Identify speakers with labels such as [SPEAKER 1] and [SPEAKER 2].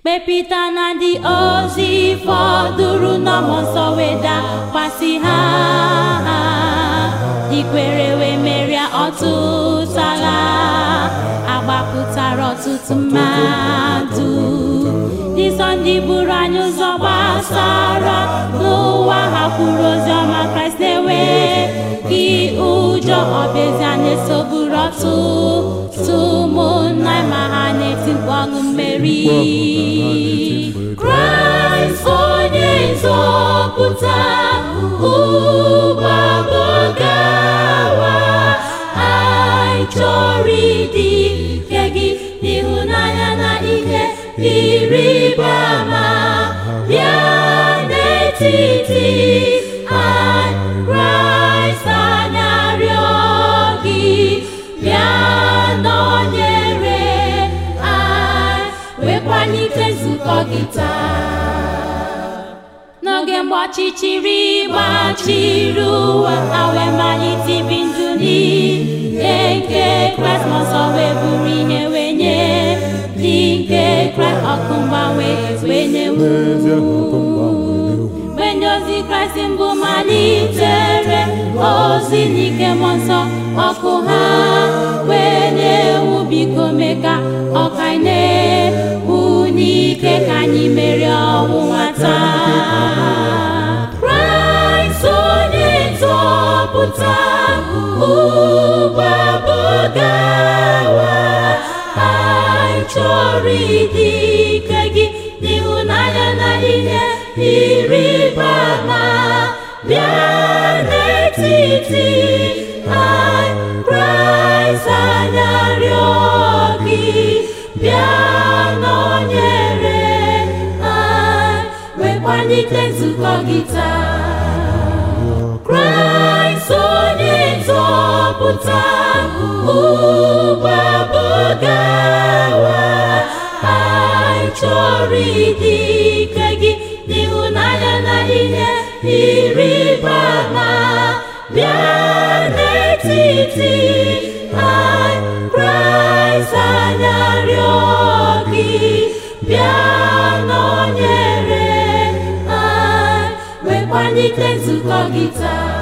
[SPEAKER 1] kpepịta na ndị ozi fọdụrụ n'ọmụ nsọ wee dakwasị ha ikwere wee merie ọtụtụ agha agbapụtara ọtụtụ mmadụ dịsọ ndị buru anyị ụzọ gbasara n'ụwa ha kwuru ozi ọma kraịst na-ewe gị ụjọ ọbịazịa na-esogburu ọtụtụ ụmụnna ma ha na-eti mkpu ọṅụ mmeri kraịst onye nzọpụta ụgbọbọgawa anyị chọrọ ịdị ike gị n'ịhụnanya na ihe ịrịba ama bịa n'etiti anyị kraịst anyị arịọ gị bịa nọnyere anyị wekwalite nzukọ gị taa n'oge mgbe ọchịchịrị gbachiri ụwa ha wee malite ibi ndụ n'ihe nke kraịst ma ọsọ wee bụrụ ihe wee nye dị nke kraịst ọkụ mgbanwe wee nyewu mgbe ndị ozi kraịst mbụ malitere ozi n'ike mmụọ nsọ ọkụ ha wee na-ewu biko mee ka ọka na-ewu n'ike ka anyị merie ọnwụnwa taa kraịst onye nzọpụta ụgbọbọgawa anyị chọrọ ịdị ike gị n'ịhụnanya na ihe ịrịba ama bịa n'etiti anyị kraịst anyị arịọ gị bịa nọnyere anyị wekwalite nzukọ gị taa kraịst onye nzọpụta ụgbọbọgawa anyị chọrọ ịdị ike gị n'ịhụnanya na ihe ịrịba ama bịa n'etiti anyị kraịst anyị arịọ gị bịa nọnyere anyị wekwalite nzukọ gị taa